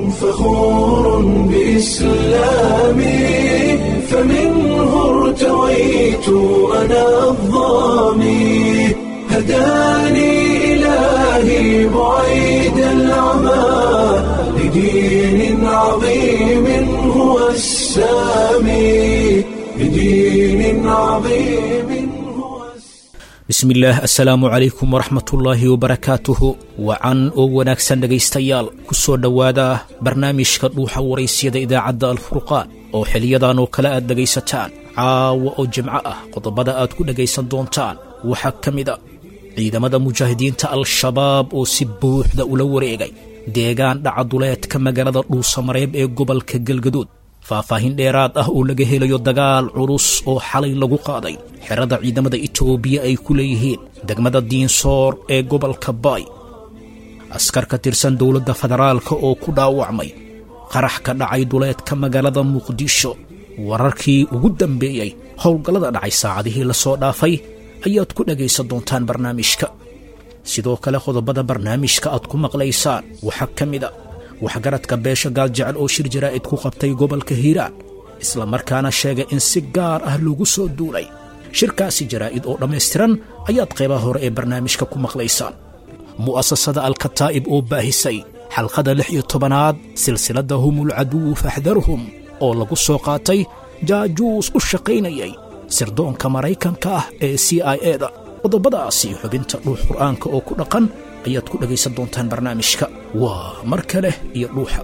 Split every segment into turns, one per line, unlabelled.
فخور بإسلامي فمنه ارتويت أنا الضامي هداني إلهي بعيد العمى لدين عظيم هو السامي لدين عظيم هو
bismillaah assalaamu calaykum waraxmatullaahi wabarakaatuhu wacan oo wanaagsan dhegaystayaal ku soo dhowaada barnaamijka dhuuxa waraysyada idaacadda alfurqaan oo xiliyadan oo kale aad dhegaysataan caawa oo jimco ah qodobada aad ku dhegaysan doontaan waxaa ka mid a ciidamada mujaahidiinta al-shabaab oo si buuxda ula wareegay deegaan dhacaduleedka magaalada dhuusamareeb ee gobolka galgaduud faahfaahin dheeraad ah oo laga helayo dagaal culus oo xalay lagu qaaday xerada ciidamada itoobiya ay ku leeyihiin degmada diinsoor ee gobolka baay askar ka tirsan dowladda federaalka oo ku dhaawacmay qarax ka dhacay duleedka magaalada muqdisho wararkii ugu dambeeyey howlgallada dhacay saacadihii la soo dhaafay ayaad ku dhegaysan doontaan barnaamijka sidoo kale qodobada barnaamijka aad ku maqlaysaan waxaa ka mid a waxgaradka beesha gaaljecel oo shir jaraa'id ku qabtay gobolka hiiraan isla markaana sheegay in si gaar ah lagu soo duulay shirkaasi jaraa'id oo dhammaystiran ayaad qaybaha hore ee barnaamijka ku maqlaysaan mu'asasada alkataa'ib oo baahisay xalqada lix iyo tobanaad silsiladda humul caduwu faxdarhum oo lagu soo qaatay jaajuus u shaqaynayay sirdoonka maraykanka ah ee c i eda qodobadaasi xubinta dhuux qur'aanka oo ku dhaqan ayaad ku dhegaysan doontaan barnaamijka waa mar kale iyo dhuuxa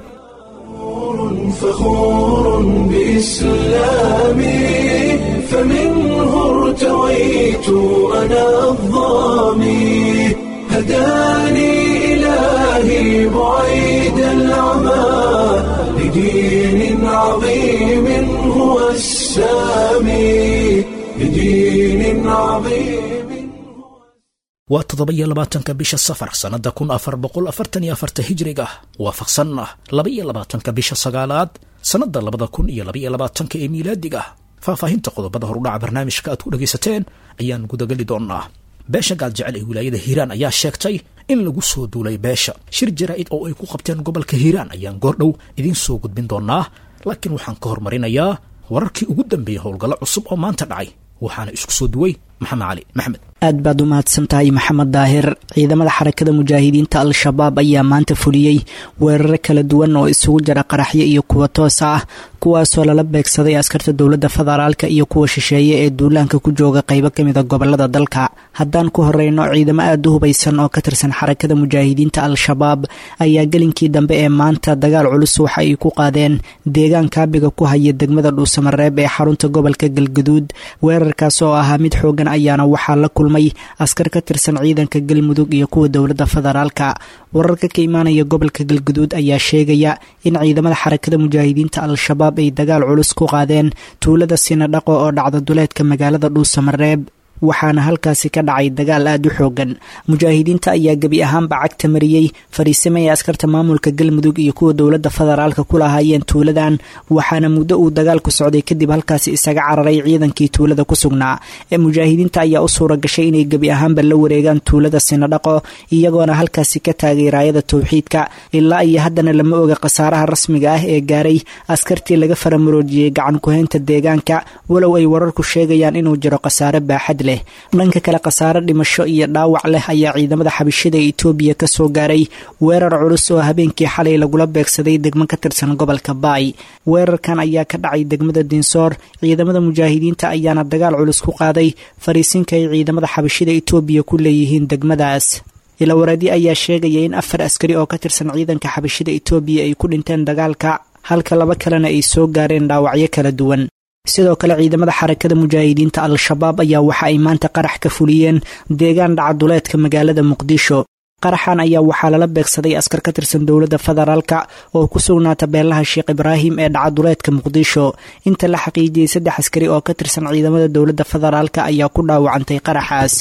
فخور بإسلامي فمنه ارتويت أنا الضامي هداني إلهي بعيد العمى لدين عظيم هو السامي لدين عظيم
waa toddoba-iyo labaatanka bisha safar sannadda kun afar boqol afartan iyo afarta hijriga waafaqsanna laba-iyo labaatanka bisha sagaalaad sannadda labada kun iyo labaiyo labaatanka ee miilaadiga faahfaahinta qodobada horudhaca barnaamijka aad ku dhegaysateen ayaan gudageli doonnaa beesha gaaljecel ee wilaayada hiiraan ayaa sheegtay in lagu soo duulay beesha shir jaraa'id oo ay ku qabteen gobolka hiiraan ayaan goordhow idiin soo gudbin doonnaa laakiin waxaan ka hormarinayaa wararkii ugu dambeeyey howlgallo cusub oo maanta dhacay waxaana isku soo duway maxamed cali maxamed
aad baad u mahadsan tahay maxamed daahir ciidamada xarakada mujaahidiinta al-shabaab ayaa maanta fuliyey weeraro kala duwan oo isugu jira qaraxyo iyo kuwa toos ah kuwaasoo lala beegsaday askarta dowladda federaalka iyo kuwa shisheeye ee duulaanka ku jooga qaybo kamida gobolada dalka haddaan ku horeyno ciidamo aada u hubaysan oo ka tirsan xarakada mujaahidiinta al-shabaab ayaa gelinkii dambe ee maanta dagaal culus waxa ay ku qaadeen deegaan kaabiga ku haya degmada dhuusamareeb ee xarunta gobolka galgaduud weerarkaas oo ahaa mid xoogan ayaana waxaa la kulmay askar ka tirsan ciidanka galmudug iyo kuwa dowladda federaalka wararka ka imaanaya gobolka galguduud ayaa sheegaya in ciidamada xarakada mujaahidiinta al-shabaab ay dagaal culus ku qaadeen tuulada sinadhaqo oo dhacda duleedka magaalada dhuusamareeb waxaana halkaasi ka dhacay dagaal aada u xoogan mujaahidiinta ayaa gebi ahaanba cagta mariyey fariisimo ay askarta maamulka galmudug iyo kuwa dowladda federaalka ku lahaayeen tuuladan waxaana muddo uu dagaalku socday kadib halkaasi isaga cararay ciidankii tuulada ku sugnaa ee mujaahidiinta ayaa u suura gashay inay gebi ahaanba la wareegaan tuulada sinadhaqo iyagoona halkaasi ka taagay raayada towxiidka ilaa iyo haddana lama oga khasaaraha rasmiga ah ee gaaray askartii laga faramuroojiyey gacan ku-haynta deegaanka walow ay wararku sheegayaan inuu jiro khasaare baaxad leh dhanka kale khasaare dhimasho iyo dhaawac leh ayaa ciidamada xabishada itoobiya ka soo gaaray weerar culus oo habeenkii xalay lagula beegsaday degmo ka tirsan gobolka baay weerarkan ayaa ka dhacay degmada dinsoor ciidamada mujaahidiinta ayaana dagaal culus ku qaaday fariisinka ay ciidamada xabishada itoobiya ku leeyihiin degmadaas ilawareedi ayaa sheegaya in afar askari oo ka tirsan ciidanka xabishada itoobiya ay ku dhinteen dagaalka halka laba kalena ay soo gaareen dhaawacyo kala duwan sidoo kale ciidamada xarakada mujaahidiinta al-shabaab ayaa waxa ay maanta qarax ka fuliyeen deegaan dhacaduleedka magaalada muqdisho qaraxan ayaa waxaa lala beegsaday askar ka tirsan dowladda federaalka oo ku sugnaata beelaha sheekh ibraahim ee dhacaduleedka muqdisho inta la xaqiijiyey saddex askari oo ka tirsan ciidamada dowladda federaalka ayaa ku dhaawacantay qaraxaas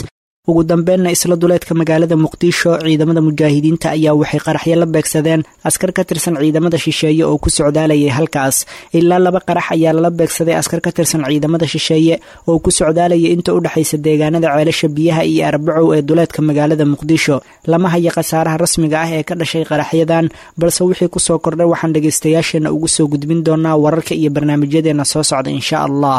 ugu dambeynna isla duleedka magaalada muqdisho ciidamada mujaahidiinta ayaa waxay qaraxyo la beegsadeen askar ka tirsan ciidamada shisheeye oo ku socdaalayay halkaas ilaa laba qarax ayaa lala beegsaday askar ka tirsan ciidamada shisheeye oo ku socdaalayay inta u dhexaysa deegaanada ceelasha biyaha iyo arbacow ee duleedka magaalada muqdisho lama haya khasaaraha rasmiga ah ee ka dhashay qaraxyadan balse wixii kusoo kordhay waxaan dhegaystayaasheenna ugu soo gudbin doonaa wararka iyo barnaamijyadeena soo socda insha allah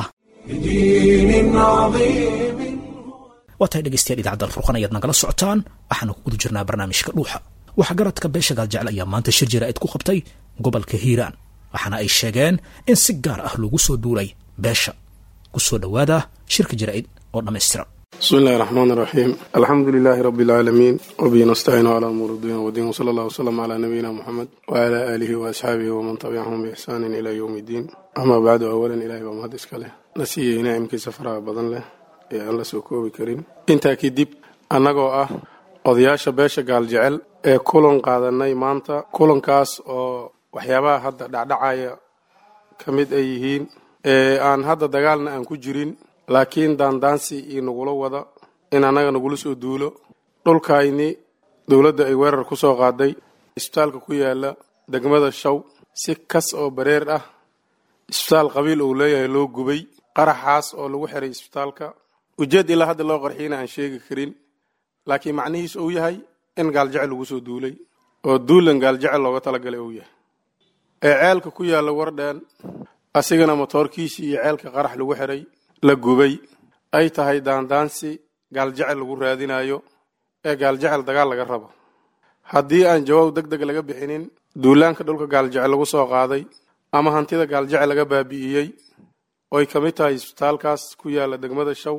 بدين عظيم
waa tahay dhegaystayaal idaacadda alfurqan ayaad nagala socotaan waxaanu ku guda jirnaa barnaamijka dhuuxa waxgaradka beesha gaaljecel ayaa maanta shir jaraa'id ku qabtay gobolka hiiraan waxaana ay sheegeen in si gaar ah loogu soo duulay beesha ku soo dhowaada shirka jaraa'id oo dhammaystiran
بسم الله الرحمن الرحيم الحمد لله رب العالمين وبه نستعين على أمور الدين والدين وصلى الله وسلم على نبينا محمد وعلى آله وأصحابه ومن تبعهم بإحسان إلى يوم الدين أما بعد أولا إلهي بمهد إسكاله نسيه نعم كي سفرها بدن له ee aan la soo koobi karin intaa kadib annagoo ah odayaasha beesha gaaljecel ee kulan qaadanay maanta kulankaas oo waxyaabaha hadda dhacdhacaya ka mid ay yihiin ee aan hadda dagaalna aan ku jirin laakiin daandaansi iyo nagula wada in annaga nagula soo duulo dhulkayni dowladda ay weerar ku soo qaaday isbitaalka ku yaala degmada shaw si kas oo bareer ah isbitaal qabiil uu leeyahay loo gubay qaraxaas oo lagu xiray isbitaalka ujeed ilaa hadda loo qarxiyana aan sheegi karin laakiin macnihiis uu yahay in gaaljecel lagu soo duulay oo duulan gaaljecel looga talagalay uu yahay ee ceelka ku yaalla wardheen asigana motoorkiisii iyo ceelka qarax lagu xiray la gubay ay tahay daandaansi gaaljecel lagu raadinayo ee gaaljecel dagaal laga rabo haddii aan jawaab deg deg laga bixinin duulaanka dhulka gaaljecel lagu soo qaaday ama hantida gaaljecel laga baabi'iyey oy ka mid tahay isbitaalkaas ku yaalla degmada shaw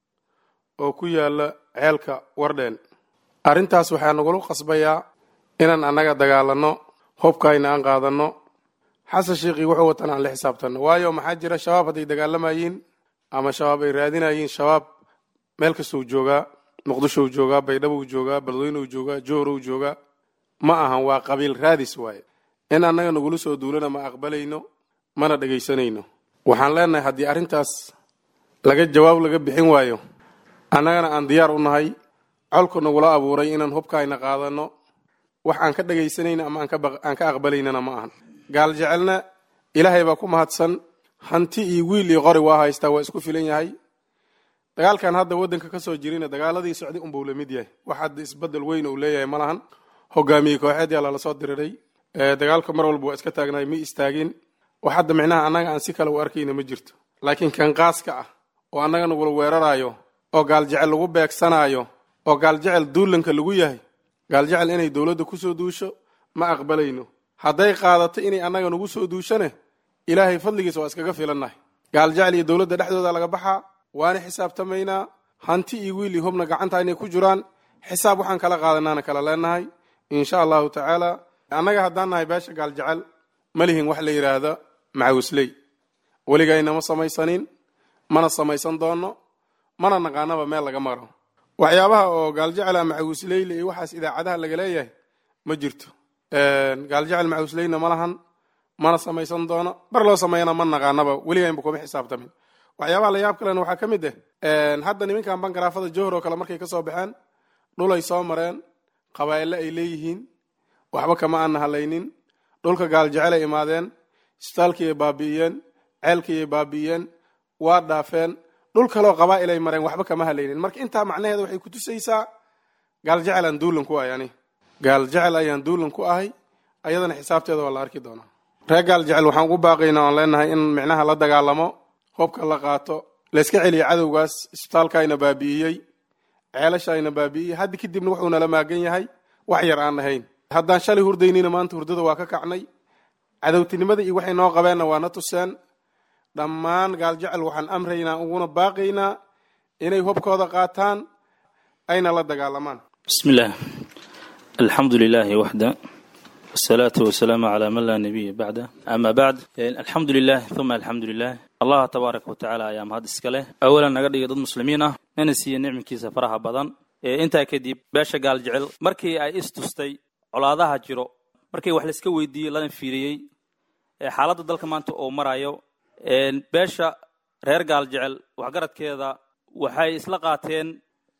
oo ku yaalla ceelka wardheen arrintaas waxaa nagula qasbayaa inaan annaga dagaalanno hubkayna aan qaadanno xasan sheikii wuxuu watan aan la xisaabtanno waayo maxaa jira shabaab hadday dagaalamayeen ama shabaab ay raadinayeen shabaab meel kastou joogaa muqdishou joogaa baydhabou joogaa balweynou joogaa joorow joogaa ma ahan waa qabiil raadis waaye in annaga nagula soo duulana ma aqbalayno mana dhegaysanayno waxaan leenahay haddii arrintaas laga jawaab laga bixin waayo annagana aan diyaar u nahay colku nagula abuuray inaan hubkaayna qaadanno wax aan ka dhegaysanayna ama aan ka aqbalaynana ma ahan gaal jecelna ilaahay baa ku mahadsan hanti iyo wiil iyo qori waa haystaa waa isku filan yahay dagaalkan hadda waddanka ka soo jirina dagaaladii socday unbuu la mid yahay wax hadda isbedel weyn uu leeyahay ma lahan hogaamiye kooxeed yaa lala soo diriray dagaalka mar walba waa iska taagnaay ma istaagin wax hadda micnaha annaga aan si kale u arkayna ma jirto laakiin kan qaaska ah oo annaga nagula weeraraayo oo gaaljecel lagu beegsanaayo oo gaaljecel duulanka lagu yahay gaaljecel inay dowladda ku soo duusho ma aqbalayno hadday qaadato inay annaga nagu soo duushane ilaahay fadligiisa waa iskaga filannahay gaaljecel iyo dowladda dhexdooda laga baxaa waana xisaabtamaynaa hanti iyo wiil iyo hubna gacanta inay ku jiraan xisaab waxaan kala qaadanaana kala leenahay insha allahu tacaala annaga haddaan nahay beesha gaaljecel ma lihin wax la yidhaahda macawisley weligayna ma samaysanin mana samaysan doonno mana naqaanaba meel laga maro waxyaabaha oo gaaljecela macawisleyla iyo waxaas idaacadaha laga leeyahay ma jirto gaaljecel macawisleyna ma lahan mana samaysan doono bar loo sameeyana ma naqaanaba weligaynba kuma xisaabtamin waxyaabaha la yaab kalena waxaa ka mid ah hadda niminkan bankaraafada johor oo kale markay kasoo baxeen dhulay soo mareen qabaa'ille ay leeyihiin waxba kama aana halaynin dhulka gaaljecel ay imaadeen isbitaalkii ay baabi'iyeen ceelkii ay baabi'iyeen waa dhaafeen dhul kaloo qabaa'il ay mareen waxba kama halaynin marka intaa macnaheeda waxay ku tusaysaa gaaljecel aan duulan ku ahay ani gaaljecel ayaan duulan ku ahay ayadana xisaabteeda waa la arki doonaa reer gaaljecel waxaan ugu baaqaynaa oon leenahay in micnaha la dagaalamo hubka la qaato layska celiya cadowgaas isbitaalkaayna baabi'iyey ceelashayna baabi'iyey haddi kadibna wuxuu nala maagan yahay wax yar aan ahayn haddaan shalay hurdaynina maanta hurdada waa ka kacnay cadowtinimada iyo waxay noo qabeenna waa na tuseen dhammaan gaaljecel waxaan amraynaa uguna baaqaynaa inay hubkooda qaataan ayna la dagaalamaan
بسم الله الحمد لله وحده والصلاة والسلام على من لا نبي بعده أما بعد الحمد لله ثم الحمد لله الله تبارك وتعالى أيام هذا السكالة أولا نقدر ضد المسلمين ننسي نعم كيسة فرها بدن انت كديب باشا قال جعل مركي اي استوستي colaadaha jiro markii wax layska weydiiyey lana fiiriyey xaaladda dalka maanta oo marayo beesha reer gaal jecel waxgaradkeeda waxay isla qaateen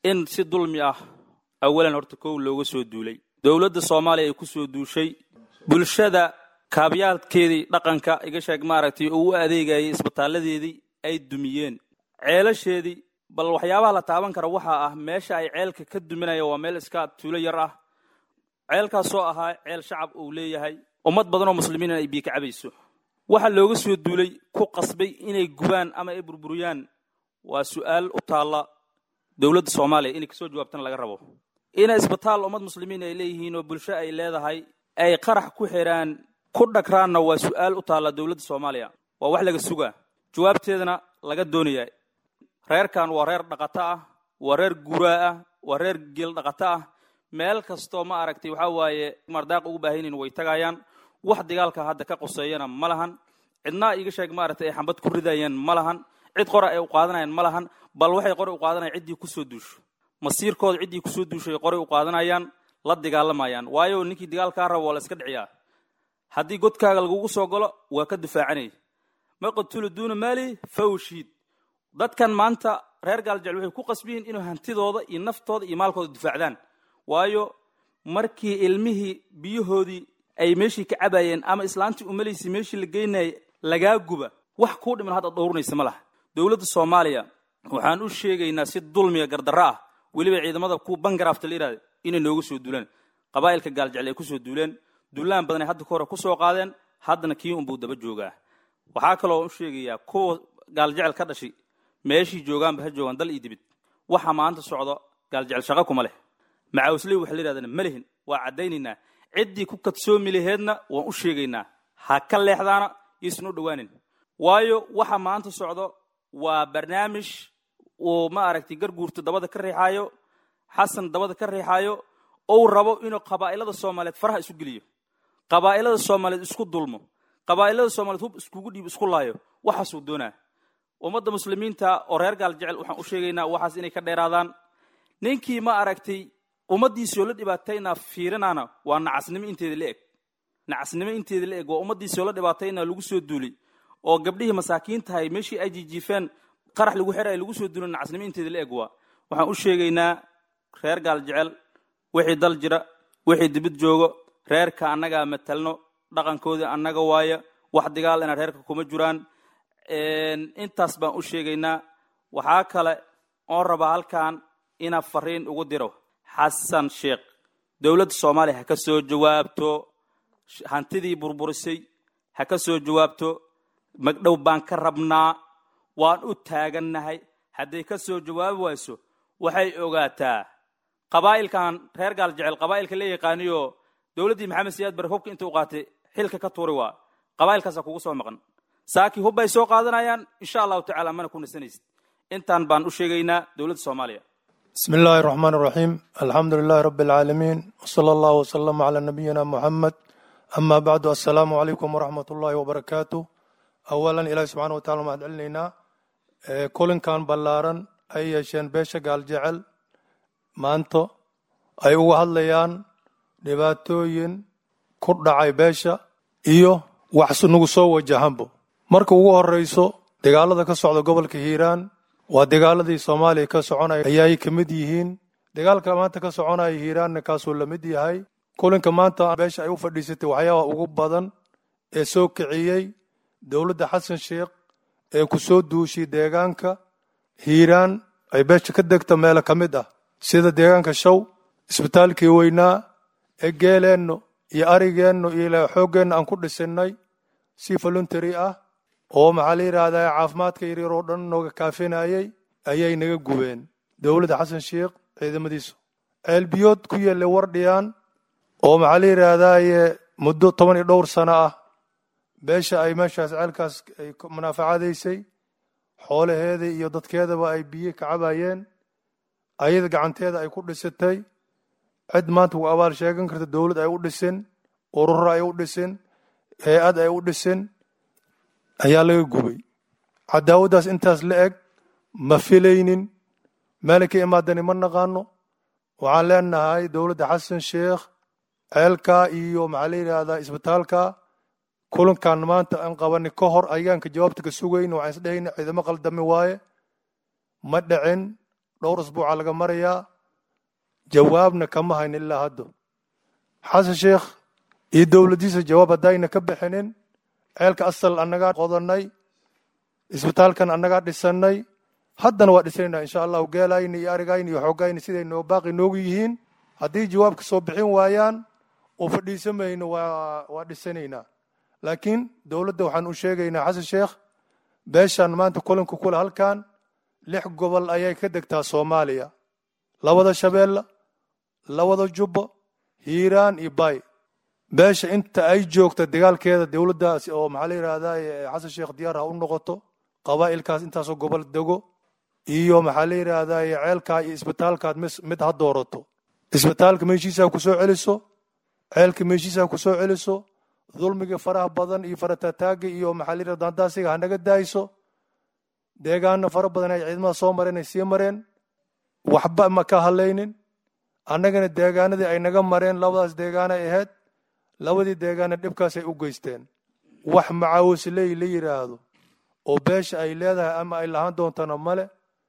in si dulmi ah awalan horta kow looga soo duulay dowladda soomaaliya ay ku soo duushay bulshada kaabyaalkeedii dhaqanka iga sheeg maaragtay oo u adeegayay isbitaaladeedii ay dumiyeen ceelasheedii bal waxyaabaha la taaban kara waxaa ah meesha ay ceelka ka duminaya waa meel iska tuulo yar ah ceelkaasoo ahaa ceel shacab uu leeyahay ummad badan oo muslimiin ay biyo ka cabayso waxa looga soo duulay ku qasbay inay gubaan ama ay burburiyaan waa su-aal u taalla dowladda soomaaliya inay kasoo jawaabtana laga rabo ina isbitaal ummad muslimiin ay leeyihiin oo bulsho ay leedahay ay qarax ku xiraan ku dhagraanna waa su-aal u taalla dowladda soomaaliya waa wax laga sugaa jawaabteedana laga doonaya reerkan waa reer dhaqato ah waa reer guuraa ah waa reer geel dhaqato ah meel kastoo ma aragtay waxaa waaye mardaaq ugu baahanyiin way tagayaan wax dagaalka hadda ka quseeyana ma lahan cidnaa iga sheeg maaragtay ay xambad ku ridayaan ma lahan cid qora ay u qaadanayaan ma lahan bal waxay qori u qaadanayaan ciddii kusoo duusho masiirkooda ciddii kusoo duushay qoray u qaadanayaan la dagaalamayaan waayo ninkii dagaalkaa rabo waa la iska dhiciyaa haddii godkaaga lagugu soo galo waa ka difaacanay ma qatulu duuna maali fawshiid dadkan maanta reer gaaljecel waxay ku qasbiyiin inuu hantidooda iyo naftooda iyo maalkooda difaacdaan waayo markii ilmihii biyahoodii ay meeshii ka cabayeen ama islaantii umalaysay meeshii la geynayay lagaa guba wax kuu dhiman hadda dhowrnaysa ma laha dowladda soomaaliya waxaan u sheegaynaa si dulmiga gardarro ah weliba ciidamada kuwa bangaraafta la yihahda inay nooga soo duulaan qabaa'ilka gaaljecel ay kusoo duuleen duulaan badan ay hadda ka hore kusoo qaadeen haddana kii unbuu daba joogaa waxaa kaloo u sheegayaa kuwa gaaljecel ka dhashay meeshii joogaanba ha joogaan dal iyo dibid waxa maanta socdo gaaljecel shaqo kuma leh macawisley waxa la yidhahdana ma lihin waa caddaynaynaa ciddii ku kadsoomi laheedna waan u sheegaynaa ha ka leexdaana iisan u dhowaanin waayo waxa maanta socdo waa barnaamij uu ma aragtay garguurta dabada ka riixaayo xasan dabada ka riixaayo ou rabo inuu qabaa'ilada soomaaliyeed faraha isu geliyo qabaa'ilada soomaaliyeed isku dulmo qabaa'ilada soomaaliyeed hub iskugu dhiib isku laayo waxaasuu doonaa ummadda muslimiinta oo reer gaal jecel waxaan u sheegaynaa waxaas inay ka dheeraadaan ninkii ma aragtay ummaddiisoo la dhibaataynaa fiirinaana waa nacasnimo inteeda la eg nacasnimo inteeda la eg waa ummaddiisoo la dhibaataynaa lagu soo duulay oo gabdhihii masaakiintahay meeshii ay jijiifeen qarax lagu xeray lagu soo duulay nacasnimo inteeda la eg waa waxaan u sheegaynaa reer gaal jecel wixii dal jira wixii dibid joogo reerka annagaa matalno dhaqankoodii annaga waaya wax digaal ina reerka kuma jiraan intaas baan u sheegaynaa waxaa kale oon rabaa halkan inaa fariin ugu diro xasan sheekh dowladda soomaaliya ha ka soo jawaabto hantidii burburisay ha ka soo jawaabto magdhow baan ka rabnaa waan u taagannahay hadday ka soo jawaabi wayso waxay ogaataa qabaa'ilkan reer gaal jecel qabaa'ilka la yaqaaniyo dowladdii maxamed siyaad bare hubka intuu qaatay xilka ka tuuri waa qabaa'ilkaasaa kugu soo maqan saakii hub bay soo qaadanayaan insha allahu tacala mana ku nasanaysid intaan baan u sheegaynaa dowladda soomaaliya
بسم الله الرحمن الرحيم الحمد لله رب العالمين وصلى الله وسلم على نبينا محمد أما بعد السلام عليكم ورحمة الله وبركاته أولا إلهي سبحانه وتعالى ما أدعلنا كلن كان بلارن أي يشين بيشا قال جعل ما أنتو أي وهل ليان dhibaatooyin ku dhacay beesha iyo wax nagu soo wajahanbo marka ugu horeyso dagaalada ka socda gobolka hiiraan waa dagaaladii soomaaliya ka soconaya ayaay ka mid yihiin dagaalka maanta ka soconaya hiiraanna kaasuu la mid yahay kulinka maanta beesha ay u fadhiisatay waxyaabaha ugu badan ee soo kiciyey dowladda xasan sheekh ee ku soo duushay deegaanka hiiraan ay beesha ka degta meelo ka mid ah sida deegaanka show isbitaalkii weynaa ee geeleenno iyo arigeenno iyo xooggeenna aan ku dhisinay si voluntary ah oo maxaa la yidhaahdaa caafimaadka yaryar oo dhan nooga kaafinayay ayay naga gubeen dowladda xasan sheekh ciidamadiisu ceelbiyood ku yeelay wardhiyaan oo maxaa la yidhaahdaye muddo toban iyo dhowr sano ah beesha ay meeshaas ceelkaas ay munaafacadaysay xoolaheeda iyo dadkeedaba ay biyo ka cabayeen ayada gacanteeda ay ku dhisatay cid maanta ku abaal sheegan karta dowlad ay u dhisin ururo ay u dhisin hay-ad ay u dhisin ayaa laga gubay cadaawaddaas intaas la eg ma filaynin meelay ka imaadani ma naqaano waxaan leenahay dowladda xasan sheekh ceelka iyo maxaa la yidhaahdaa isbitaalka kulankan maanta aan qabani ka hor ayaanka jawaabta ka sugayn waxaan isdhehayna ciidamo qaldami waaye ma dhicin dhowr usbuuca laga marayaa jawaabna kama hayn ilaa haddo xasan sheekh iyo dowladdiisa jawaab haddayna ka bixinin ceelka asal annagaa qodanay isbitaalkan annagaa dhisannay haddana waa dhisanayna insha allahu geelayni iyo arigayni iyo xoogayni siday noo baaqi noogu yihiin haddii jawaab ka soo bixin waayaan oo fadhiisamayno waa waa dhisanaynaa laakiin dowladda waxaan u sheegaynaa xasan sheekh beeshan maanta kulanka kule halkan lix gobol ayay ka degtaa soomaaliya labada shabeelle labada jubbo hiiraan iyo bay beesha inta ay joogta dagaalkeeda dowladdaas oo maxaa la yidhahdaa xasan sheekh diyaar ha u noqoto qabaa'ilkaas intaasoo gobol dego iyo maxaa la yidhaahdaa ceelkaa iyo isbitaalkaad mid ha doorato isbitaalka meeshiisa ku soo celiso ceelka meeshiisa ku soo celiso dulmiga faraha badan iyo faratataagga iyo maxaa la yidhahdaa daandaasiga ha naga daayso deegaana fara badan ay ciidamada soo mareen ay sii mareen waxba ma ka hadlaynin annagana deegaanadii ay naga mareen labadaas deegaana ay ahayd labadii deegaana dhibkaasay u geysteen wax macaawisley la yidhaahdo oo beesha ay leedahay ama ay lahaan doontana male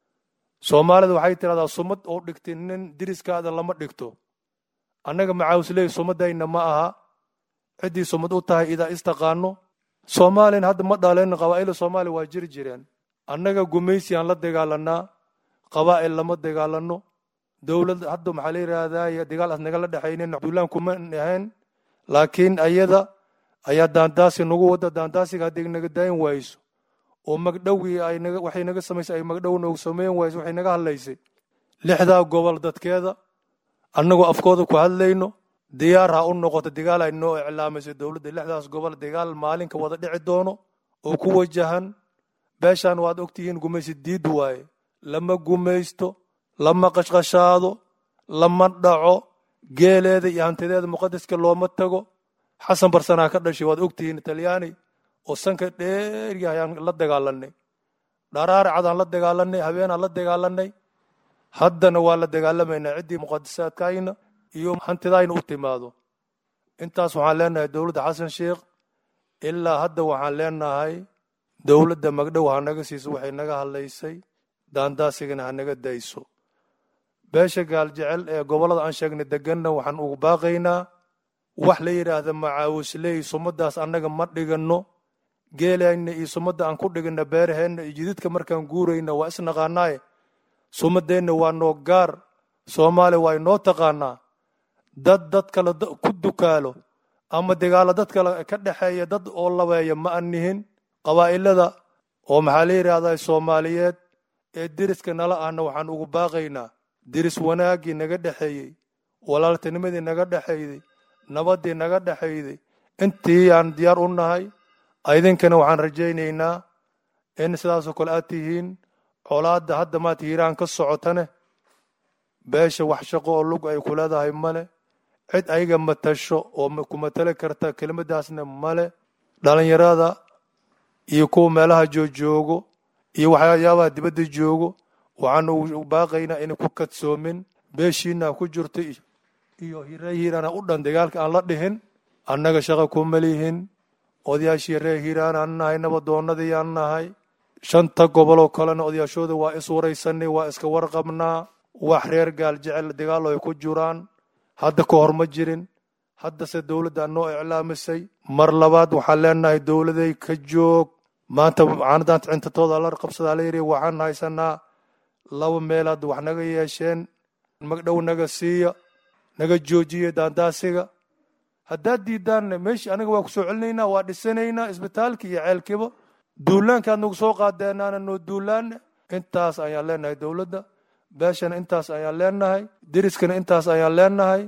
soomaalida waxay tidhahdaa sumad oo dhigtay nin diriskaada lama dhigto annaga macaawisley sumadayna ma aha ciddii sumad u tahay idaa istaqaano soomaalina hadda ma dhaleen qabaa'ila soomaaliya waa jiri jireen annaga gumaysiyaan la dagaalanaa qabaa'il lama dagaalano dowlad hadda maxaa la yidhaahdaa dagaal as nagala dhexaynin duulaan kuma ahayn laakiin ayada ayaa daandaasi nagu wada daandaasiga haddii naga daayin wayso oo magdhowgii ay naga waxay naga samaysay ay magdhow noogu samayn wayso waxay naga hadlaysay lixdaa gobol dadkeeda annagoo afkooda ku hadlayno diyaar ha u noqoto dagaal ay noo iclaamaysay dowladda lixdaas gobol dagaal maalinka wada dhici doono oo ku wajahan beeshaan waad ogtihiin gumaysi diid waaye lama gumaysto lama qashqashaado lama dhaco geeleeda iyo hantideeda muqadaska looma tago xasan barsanaa ka dhashay waad ogtihiin talyaani oo sanka dheeryahay ayaan la dagaalanay dharaara cadaan la dagaalanay habeenaan la dagaalanay haddana waa la dagaalamaynaa ciddii muqadasaadkayna iyo hantidayna u timaado intaas waxaan leenahay dowladda xasan sheekh ilaa hadda waxaan leenahay dowladda magdhow ha naga siiso waxay naga hadlaysay daandaasigana ha naga dayso beesha gaaljecel ee gobollada aan sheegnay deganna waxaan ugu baaqaynaa wax la yidhaahda macaawisley sumadaas annaga ma dhiganno geelayna iyo sumadda aan ku dhigana beeraheenna iyo jididka markaan guurayna waa isnaqaanaaye sumadeenna waa noo gaar soomaaliya waa inoo taqaanaa dad dad kale ku dukaalo ama dagaalo dad kale ka dhexeeya dad oo labeeya ma an nihin qabaa'ilada oo maxaa la yidhaahdaa soomaaliyeed ee deriska nala ahna waxaan ugu baaqaynaa deris wanaaggii naga dhexeeyey walaaltinimadii naga dhexayday nabaddii naga dhexayday intii aan diyaar u nahay idinkana waxaan rajaynaynaa in sidaasoo kale aad tihiin colaadda hadda maad hiiraan ka socotane beesha wax shaqo oo lug ay ku leedahay male cid ayaga matasho oo ku matali karta kelimadaasna male dhalinyarada iyo kuwa meelaha joojoogo iyo waxyaabaha dibadda joogo waxaan ugu baaqaynaa inay ku kadsoomin beeshiina ku jirto iyo ree hiiraana u dhan dagaalka aan la dhihin annaga shaqa kuma lihin odayaashii ree hiiraan aan nahay nabadoonnadii aan nahay shanta goboloo kalena odayaashooda waa is waraysanay waa iska warqabnaa wax reer gaal jecel dagaalo ay ku jiraan hadda ka hor ma jirin haddase dowladda noo iclaamisay mar labaad waxaan leenahay dowladay ka joog maanta caanadaanta cintatooda la qabsadaa la yidhi waxaan haysanaa laba meelaad wax naga yeesheen magdhow naga siiya naga joojiya daandaasiga haddaad diidaanna meeshii aniga waa ku soo celinaynaa waa dhisanaynaa isbitaalka iyo ceelkiba duulaankaad nagu soo qaadeenaana noo duulaana intaas ayaan leenahay dowladda beeshana intaas ayaan leenahay deriskana intaas ayaan leenahay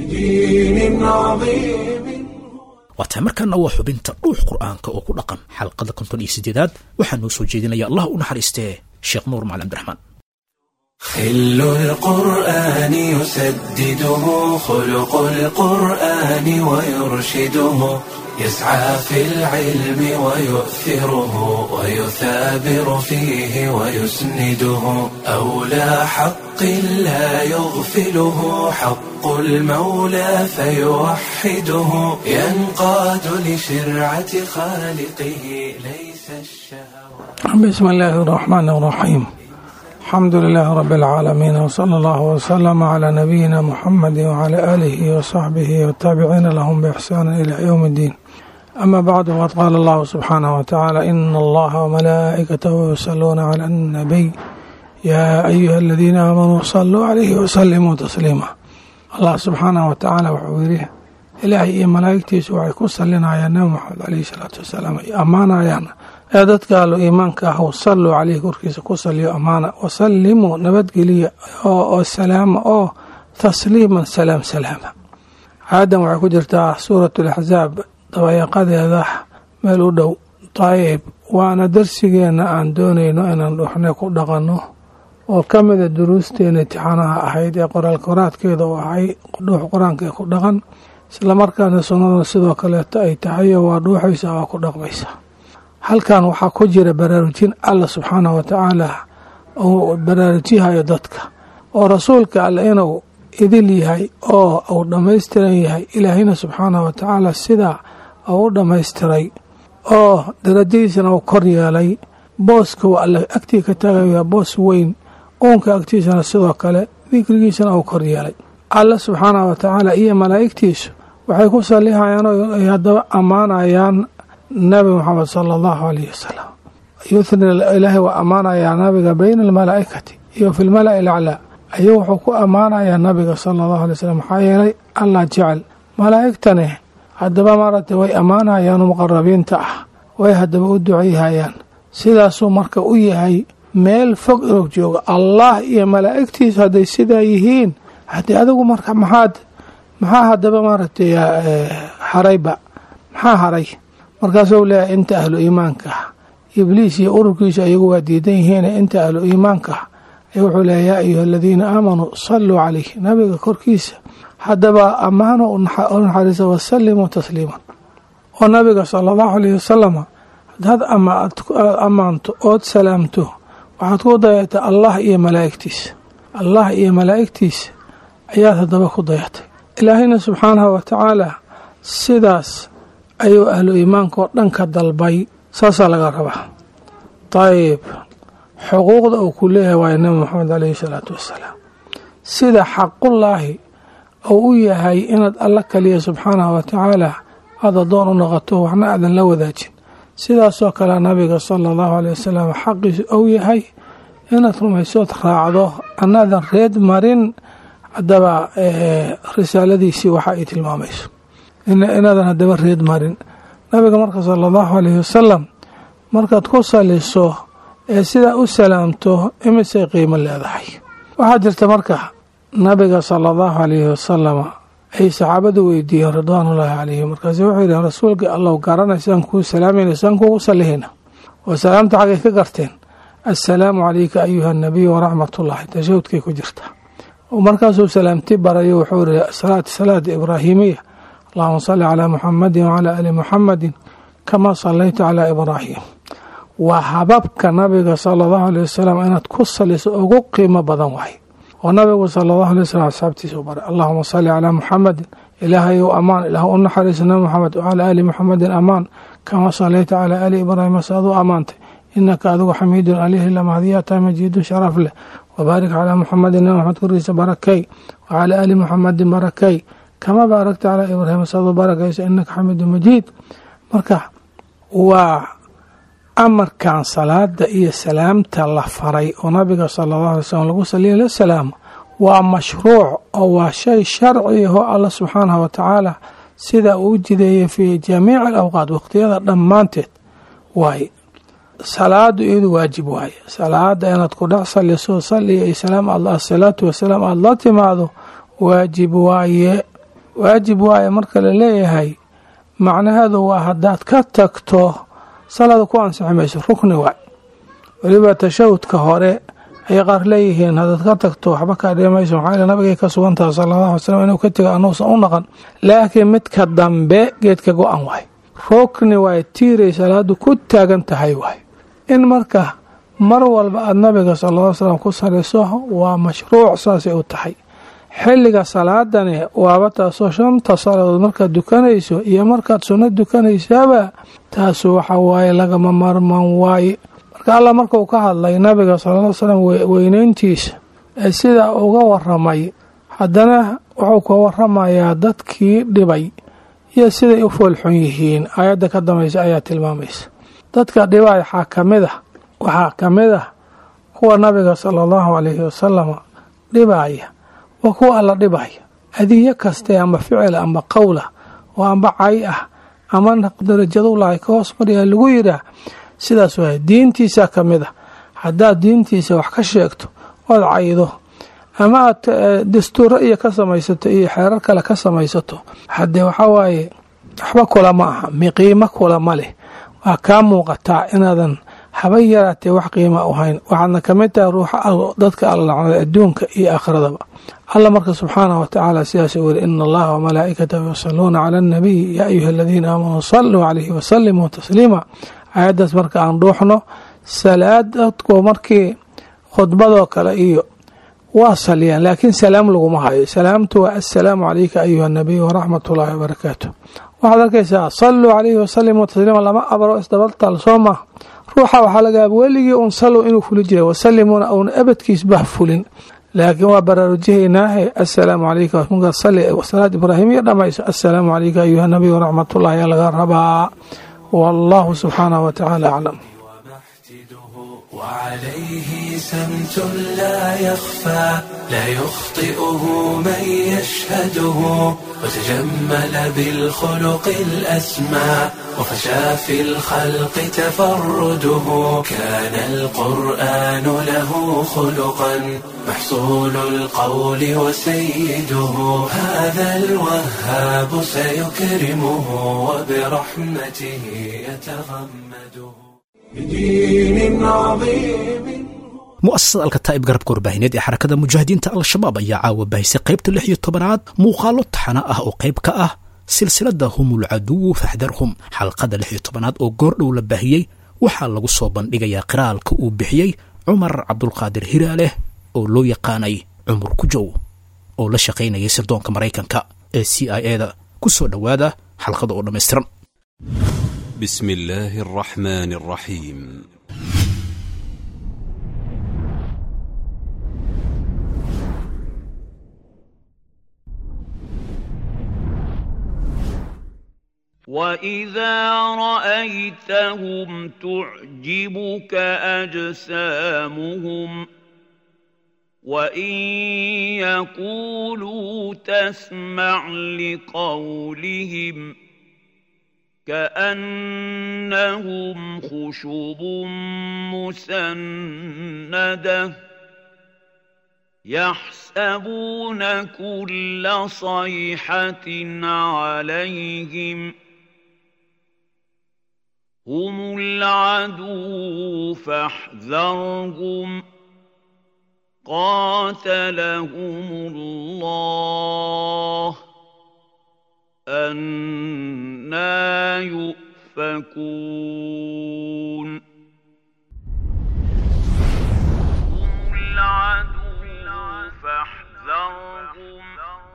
بدين عظيم
waa tahay markaana waa xubinta dhuux qur'aanka oo ku dhaqan xalqada konton iyo siddeedaad waxaa noo soo jeedinaya allah u naxariistee sheekh nuur macali cabdiraxmaan
خل القرآن يسدده خلق القرآن ويرشده يسعى في العلم ويؤثره ويثابر فيه ويسنده أولى حق لا يغفله حق المولى فيوحده ينقاد لشرعة خالقه ليس الشهوات
بسم الله الرحمن الرحيم الحمد لله رب العالمين وصلى الله وسلم على نبينا محمد وعلى آله وصحبه والتابعين لهم بإحسان إلى يوم الدين أما بعد وقد قال الله سبحانه وتعالى إن الله وملائكته يصلون على النبي يا أيها الذين آمنوا صلوا عليه وسلموا تسليما الله سبحانه وتعالى وحويره ilaahay iyo malaa'igtiisu waxay ku salinayaan nabi maxamed caleyhi salaatu wasalaam ay ammaanayaan ee dadka allo iimaanka ah salluu caleyhi korkiisa ku saliyo ammaana wasallimuu nabadgeliya oo salaama oo tasliiman salaam salaama aadan waxay ku jirtaa suurat alaxsaab dabayaqadeeda meel u dhow dayib waana darsigeenna aan doonayno inaan dhuxne ku dhaqanno oo ka mida duruusteena intixaanaha ahayd ee qoraal koraadkeeda u ahay dhuux qur-aanka ee ku dhaqan islamarkaana sunnadana sidoo kaleeto ay tahay oo waa dhuuxaysa waa ku dhaqmaysa halkan waxaa ku jira baraarujin alla subxaanahu watacaala uu baraarujyahayo dadka oo rasuulka alle inuu idil yahay oo uu dhammaystiran yahay ilaahayna subxaanahu watacaala sidaa uu u dhammaystiray oo darajadiisana uu kor yeelay booska uu alle agtii ka taagaya boos weyn uunka agtiisana sidoo kale dikrigiisana uu kor yeelay alle subxaanahu watacaala iyo malaa'igtiisu waxay ku sallihayaan oo ay haddaba ammaanayaan nabi moxamed sala allahu alayh wasalam yuthni ilaahay waa ammaanayaa nabiga bayna almalaa'ikati iyo fi lmala'i alaclaa ayuu wuxuu ku ammaanayaa nabiga sala allahu alay slam maxaa yeelay allah jecel malaa'igtani haddaba maaragtay way ammaanayaan muqarabiinta ah way haddaba u duceyhayaan sidaasuu marka u yahay meel fog inuu joogo allah iyo malaa'igtiisu hadday sidaa yihiin haddii adigu marka maxaad maxaa haddaba maaragtay harayba maxaa haray markaasuu leeyahay inta ahlu iimaanka ah ibliis iyo ururkiisu ayagu waa diidan yihiin inta ahlu iimaanka ah ayuu wuxuu leeyahy yaa ayuha aladiina aamanuu salluu calayh nabiga korkiisa haddaba ammaano u naxariisa wasallimuu tasliiman oo nabiga sala allahu alayh wasalama haddaad ammaanto ood salaamto waxaad ku dayatay allah iyo malaa'igtiisa allah iyo malaa'igtiisa ayaad haddaba ku dayatay ilaahayna subxaanahu watacaala sidaas ayuu ahlu iimaanka oo dhan ka dalbay saasaa laga rabaa dayib xuquuqda uu ku leeyahay waayo nabi moxamed caleyhi salaatu wassalaam sida xaqullaahi uu u yahay inaad alla kaliya subxaanahu watacaala aad addoon u noqoto waxna aadan la wadaajin sidaasoo kale nabiga sala allahu aley wasalam xaqiisu uu yahay inaad rumaysood raacdo anaadan reed marin haddaba risaaladiisii waxa ay tilmaamayso inaadan haddaba reed marin nabiga marka sala allahu aleyhi wasalam markaad ku saliso ee sidaa u salaamto imisay qiimo leedahay waxaa jirta marka nabiga sala allahu aleyhi wasalama ay saxaabadu weydiiyeen ridwaanullaahi calayhim markaasu wuxuu yidhi rasuulkii allow garanaysaan kuu salaamayna saan kuugu sallihayna oo salaamta xaggay ka garteen assalaamu calayka ayuha anabiy waraxmatullaahi tashahudkay ku jirta markaasuu salaamti barayo wuxuu yihi salaat salaada ibraahimiya allahuma salli calaa muxamadin wacalaa ali muxamadin kamaa sallayta calaa ibraahim waa hababka nabiga sala allahu aley wasalam inaad ku saliso ugu qiimo badan waay oo nabigu sala allahu alay wasalam asxaabtiisa u baray allahuma salli calaa muxamadin ilaahayow amaan ilaah u naxariisa nabi moxamed wacalaa ali muxamadin amaan kamaa sallayta calaa ali ibraahima saad u ammaantay inaka adigu xamiidun alihi lamahdiyaata majiidun sharaf leh wabaarik calaa muxamadin nabi maxamed korkiisa barakay wacalaa ali muxamadin barakay kama baarakta calaa ibraahima saad u barakaysa inaka xamiidun majiid marka waa amarkan salaada iyo salaamta la faray oo nabiga sala allahu alay slam lagu saliya la salaamo waa mashruuc oo waa shay sharci ahoo alla subxaanahu watacaala sida uu u jideeyay fii jamiici alawqaat waqtiyada dhammaanteed waaye salaadu iyadu waajib waaye salaada inaad ku dhex saliso saliya iyo salaam asalaatu wasalaam aada la timaado waajib waaye waajib waaye marka la leeyahay macnaheedu waa haddaad ka tagto salaada ku ansixi mayso rukni waay weliba tashahudka hore ayay qaar leeyihiin haddaad ka tagto waxba kaa dhimayso maxaa yeel nabigay ka sugan tahay sala allahu alay slam inuu ka tego anuusan u naqan laakiin midka dambe geedka go-an waay rukni waay tiiray salaadu ku taagan tahay waay in marka mar walba aada nabiga sala alla slam ku saliso waa mashruuc saasay u tahay xilliga salaadani waaba taasoo shanta salaadood markaad dukanayso iyo markaad sunno dukanaysaaba taasu waxa waaye lagama marman waaye marka allah markuu ka hadlay nabiga sala ll slam weyneyntiisa ee sidaa uga waramay haddana wuxuu ka waramayaa dadkii dhibay iyo siday u foolxun yihiin aayadda ka dambaysa ayaa tilmaamaysa dadka dhibay waxaa ka mid ah waxaa ka mid ah kuwa nabiga sala allahu calayhi wasalam dhibaya waa kuwa alla dhibaya adiyo kaste ama ficil ama qowla oo amba cay ah ama darajadulahay ka hoos maryaa lagu yidhaah sidaas waay diintiisa ka mid ah haddaad diintiisa wax ka sheegto ood caydo ama aad dastuuro iyo ka samaysato iyo xeerar kale ka samaysato haddee waxaa waaye waxba kula ma aha miqiimo kula ma leh waa kaa muuqataa inaadan haba yaraatee wax qiima u hayn waxaadna ka mid tahay ruuxa dadka alla lacnada adduunka iyo aakhiradaba alla marka subxaanah wa tacaala sidaas u weri ina allaha wamalaa'ikatahu yusaluuna cala annabiy yaa ayuha aladiina aamanuu saluu calayhi wasalimuu tasliima aayaddaas marka aan dhuuxno salaad dadku markii khudbadoo kale iyo waa saliyaan laakiin salaam laguma hayo salaamtu waa assalaamu calayka ayuha nabiy waraxmat ullaahi wabarakaatu waxaad arkaysaa saluu calayhi wasalimuu tasliima lama abro isdabaltal soo maa ruuxa waxaa laga yaaba weligii un salow inuu fuli jiray wasalimuuna uuna abadkiisbah fulin laakiin waa baraarujihaynaahe assalaamu calayka markaad sali salaad ibraahimiya dhamayso assalaamu calayka ayuha nabiy waraxmatullahi ayaa laga rabaa wallahu subxaanahu watacaala aclam
وعليه سمت لا يخفى لا يخطئه من يشهده وتجمل بالخلق الأسمى وفشى في الخلق تفرده كان القرآن له خلقا محصول القول وسيده هذا الوهاب سيكرمه وبرحمته يتغمده بدين عظيم
mu'asasada alkataa'ib garabka warbaahineed ee xarakada mujaahidiinta al-shabaab ayaa caawa bahisay qaybta lix iyo tobanaad muuqaalo taxana ah oo qayb ka ah silsilada humul caduwu faxdarhum xalqada lix iyo tobanaad oo goordhow la baahiyey waxaa lagu soo bandhigayaa qiraalka uu bixiyey cumar cabdulqaadir hiraaleh oo loo yaqaanay cumar kujow oo la shaqaynayay sirdoonka maraykanka ee c i e da ku soo dhowaada xalqada oo dhammaystiran
بسم الله الرحمن الرحيم
واذا رايتهم تعجبك اجسامهم وان يقولوا تسمع لقولهم كانهم خشب مسنده يحسبون كل صيحه عليهم هم العدو فاحذرهم قاتلهم الله أنا يؤفكون هم العدو فاحذرهم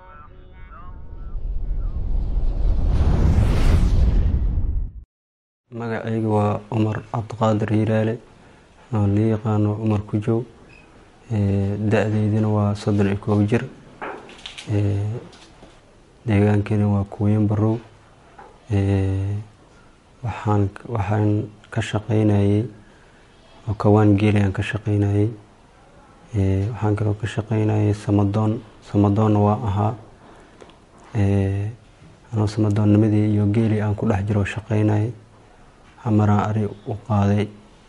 magacayga waa cumar cabdiqaadir hiiraale oo la yaqaano cumar kujow da-deydina waa soddon iyo koob jir deegaankeena waa kuweyn barow waxaan waxaan ka shaqeynayay oo kawaan geeli aan ka shaqeynayay waxaan kaloo ka shaqeynayay samadoon samadoonna waa ahaa anoo samadoonnimadii iyo geeli aan ku dhex jiro shaqeynayay hamaraan ari u qaaday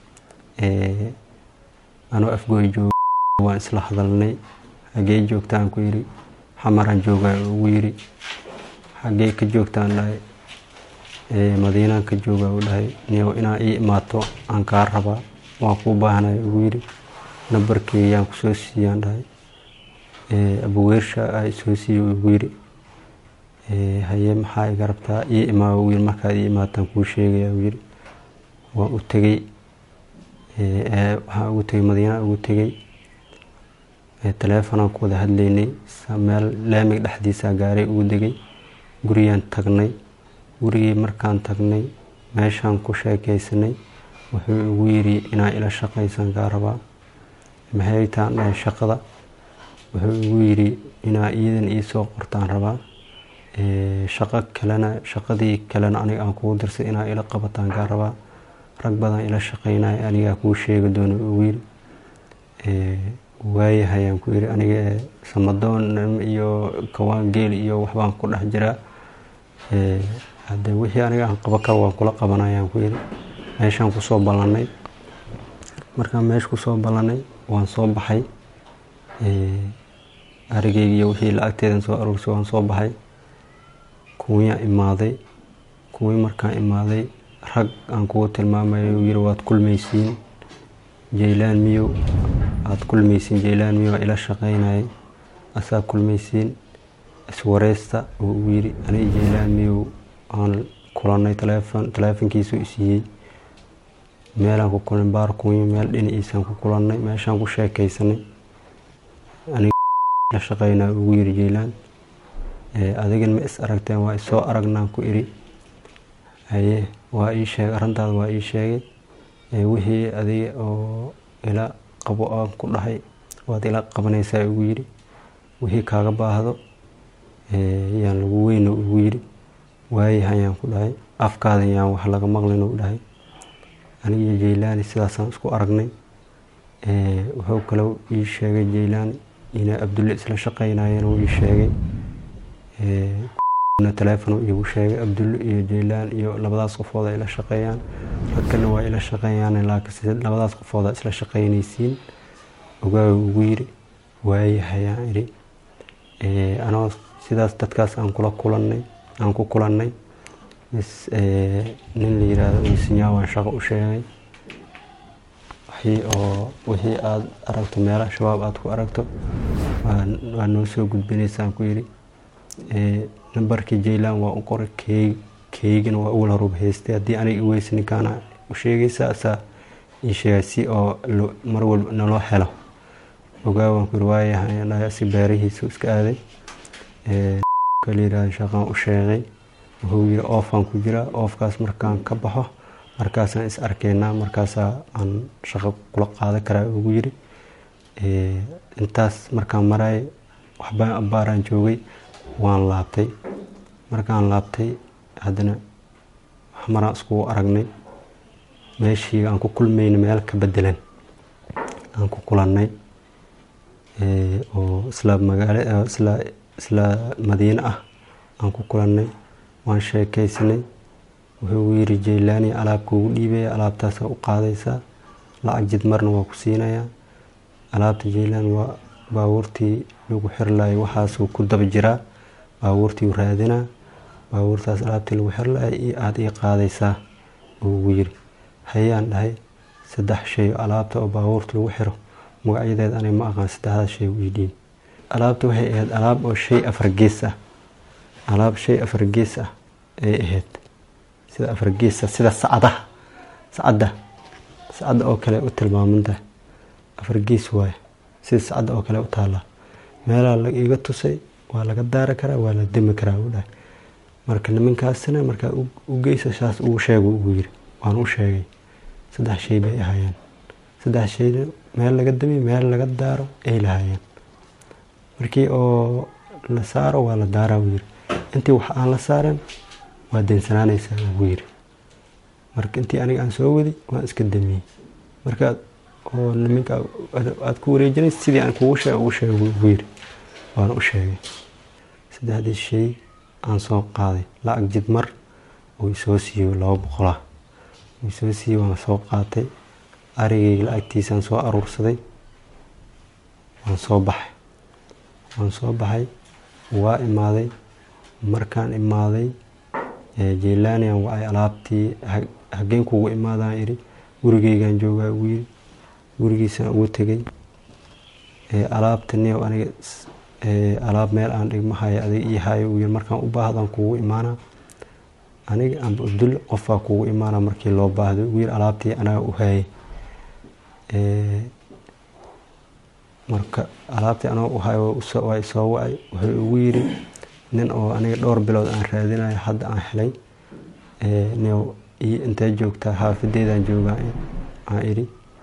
anoo afgooy jooga waan isla hadalnay hagee joogtaan ku yidhi xamaraan joogaa ugu yidhi xagee ka joogtaan dhahay madiinaan ka joogaa u dhahay niyow inaa ii imaato aan kaa rabaa waan kuu baahnay ugu yidhi nambarkeeyaan kusoo siiyaan dhahay abuweersha a isoo siiya ugu yidhi haye maxaa iga rabtaa ii imaa ugu yidhi markaad ii imaataan kuu sheegaya ugu yidhi waan u tegey waxaan ugu tegey madiinaan ugu tegey taleefonaan ku wada hadlaynay meel laamiga dhexdiisaa gaaray ugu degay gurigaan tagnay gurigii markaan tagnay meeshaan ku sheekaysanay wuxuu igu yidhi inaa ila shaqaysan kaa rabaa maxay taan dhahay shaqada wuxuu igu yidhi inaa iyadan iisoo qortaan rabaa shaqo kalena shaqadii kalena aniga aan kugu dirsay inaa ila qabataan kaa rabaa rag badan ila shaqaynaya anigaa kuu sheegi doono ugu yidhi waayahayaan ku yidhi aniga samadoon iyo kawaan geel iyo waxbaan ku dhex jiraa hadde wixii aniga aan qabo karo waan kula qabanayaan ku yidhi meeshaan kusoo ballannay markaan meesha kusoo ballannay waan soo baxay arigeyga iyo wixii lacagteedan soo aruursay waan soo baxay kuwiyaa imaaday kuwii markaan imaaday rag aan kugu tilmaamayo uu yidhi waad kulmaysiin jaylaan miyow aad kulmaysiin jaylaan miyow ila shaqaynayay asaa kulmaysiin iswareysta oo uu yidhi aniga jaylaan miyow aan kulannay taleefon taleefonkiisu isiiyey meelaan ku kulan baar kuwiyo meel dhinaciisaan ku kulannay meeshaan ku sheekaysanay aniga la shaqaynaa ugu yidhi jaylaan adigan ma is aragteen waa isoo aragnaan ku idhi haye waa ii sheegay arrintaada waa ii sheegay wixii adiga oo ila qabo aan ku dhahay waad ila qabanaysaa ugu yidhi wixii kaaga baahdo yaan lagu weyno ugu yidhi waayahayaan ku dhahay afkaadan yaan wax laga maqlin u dhahay anigiyo jaylaani sidaasaan isku aragnay wuxuu kaloo ii sheegay jaylaan inay abdulle isla shaqaynayeen uu ii sheegay taleefon iigu sheegay abdulle iyo jaylaan iyo labadaas qofood ay la shaqeeyaan rag kalena waa ila shaqeeyaan laakiin labadaas qofooda isla shaqeynaysiin ogaaga ugu yidhi waayahayaan idhi anoo sidaas dadkaas aan kula kulannay aan ku kulannay mis nin la yidhaahdo isinyaa waan shaqo u sheegay wixii oo wixii aada aragto meelaha shabaab aada ku aragto waa noo soo gudbinaysaan ku yidhi nambarkii jaylan waa u qoray keeg keygana waa uwal horuba haystay haddii aniga iweysa ninkaana u sheegaysa asaa ii sheegay si oo mar walba naloo helo ogaa waan ku yiri waayahay si beerihiisu iska aaday kala yidhaahdo shaqaan u sheegay wuxuu yiri oofaan ku jiraa oofkaas markaan ka baxo markaasaan is arkeynaa markaasaa aan shaqo kula qaadan karaa ugu yiri intaas markaan maraay waxbaan abbaaraan joogay waan laabtay markaan laabtay haddana maraan iskugu aragnay meeshii aan ku kulmayna meel ka bedelan aan ku kulannay oo isla magaalo isla isla madiine ah aan ku kulannay waan sheekaysanay wuxuu yiri jaylaani alaab kuugu dhiibaya alaabtaasa u qaadaysaa lacag jid marna waa ku siinayaa alaabta jaylaan waa baabuurtii lagu xirlayay waxaasuu ku daba jiraa baabuurtii raadinaa baabuurtaas alaabtii lagu xirlayay iyo aada ii qaadaysaa ugu yiri hayaan dhahay saddex shay alaabta oo baabuurta lagu xiro magacyadeed aniga ma aqaan saddexdaas shay ii dhiib alaabta waxay ahayd alaab oo shay afar gees ah alaab shay afar gees ah ay ahayd sida afar geesa sida sacadaha sacadda sacadda oo kale u tilmaamantahay afar gees waaye sida sacadda oo kale u taallaa meelaha la iga tusay waa laga daari karaa waa la demi karaa u dhahay marka nimankaasina markaa u geysa saas ugu sheego ugu yiri waan u sheegay saddex shay bay ahaayeen saddex shayna meel laga demi meel laga daaro ay lahaayeen markii oo la saaro waa la daaraa uu yiri intii wax aan la saarin waa deensanaanaysaa ugu yiri marka intii aniga aan soo wadi waan iska damiyey marka oo niminka aad ku wareejinay sidii aan kugu sheeg ugu sheegay ugu yiri waan u sheegay saddexdii shay aan soo qaaday lacag jid mar uu isoo siiyo laba boqolah uu isoo siiyey waan soo qaatay arigayga lacagtiisaan soo aruursaday waan soo baxay waan soo baxay waa imaaday markaan imaaday jaylaanian wacay alaabtii hageen kugu imaadaan iri gurigeygaan joogaa ugu yiri gurigiisaan ugu tegay alaabta niyow aniga alaab meel aan dhigma hayo adiga ii hayo uu yiri markaan u baahdaan kugu imaanaa aniga amba abdulle qofbaa kugu imaanaa markii loo baahdo ugu yiri alaabtii anaga u hayay marka alaabtii anaga u hayo waa isoo wacay wuxuu ugu yiri nin oo aniga dhowr bilood aan raadinayo hadda aan helay niyow iyo intee joogtaa xaafadeedaan joogaa aan idhi